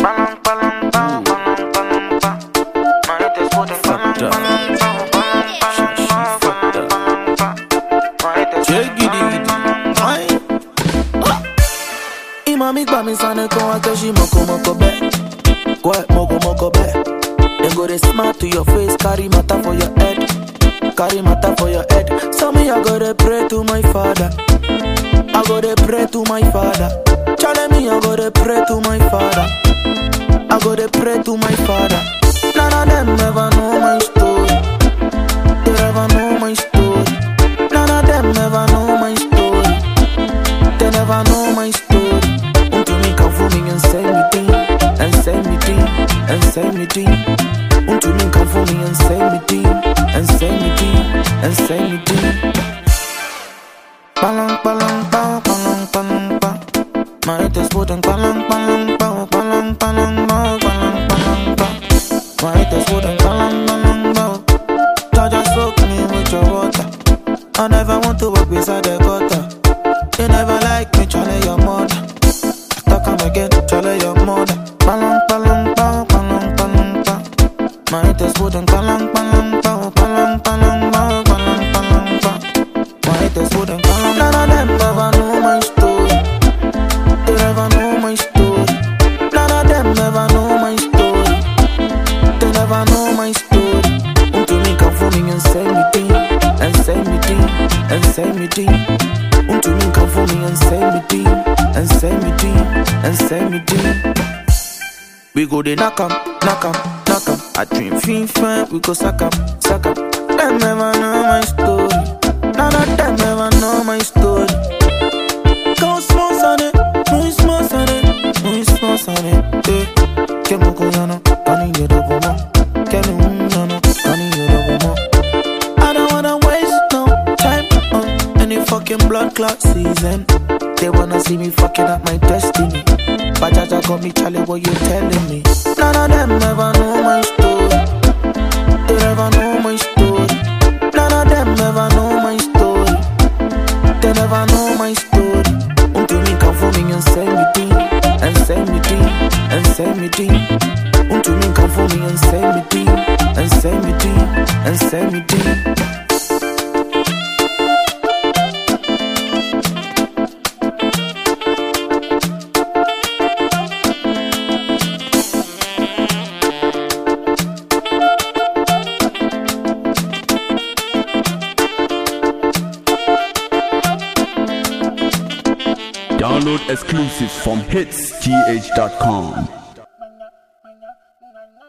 Palang, palang, pa, palang, palang, pa. Manitas puting palang, Fucked up. palang, pa, palang, palang, She pa, fucked up. palang, pa. Manitas Check puting it, palang, Aye. Imami gba mi sane kon wa keshi moko moko be. Kwe moko moko be. Dem go dey smart to your face, carry matter for your head. Carry matter for your head. So me I go dey pray to my father. I go dey pray to my father. Chale me I go dey pray to my father. I go dey pray to my father. None of them ever know my story. They never know my story. None of them ever know my story. They never know my story. Unto me come for me and say me thing, and say me thing, and say me thing. Unto me come for me and say me thing, and say me thing, and say me thing. Palang palang pa, palang palang pa. My head is wooden palang palang pa, palang palang pa, palang palang pa. My head is wooden palang palang pa. Jaja soak me with your water. I never want to walk beside the gutter. You never like me, chale your mother. After come again, chale your mother. Palang palang pa, palang palang pa. My head is wooden palang palang pa, palang palang pa, palang palang pa. My head is wooden palang. None of them ever know my story. They never know my story. None of them ever know my story. They never know my story. Unto me come for me and say me thing, and say me thing, and say me thing. Unto me come for me and say me thing, and say me thing, and say me thing. We go dey knock 'em, knock 'em, knock 'em. I dream fin fan, we go suck 'em, suck 'em. Them never know my story. None of them ever know my story. Go small on it, muy small on it, muy small on it. Eh, que mo koyano, kani yedo bomo. Que me unyano, kani yedo bomo. I don't wanna waste no time on any fucking blood clot season. They wanna see me fucking up my destiny. But Jaja got me, Charlie, what you telling me? None of them ever know my story. They never know my story. None of them ever know my story. They never know my story. Unto me come for me and say me thing, and say me thing, and say me thing. Unto me come for me and say me thing, and say me thing, and say me thing. Download exclusives from hitsgh.com.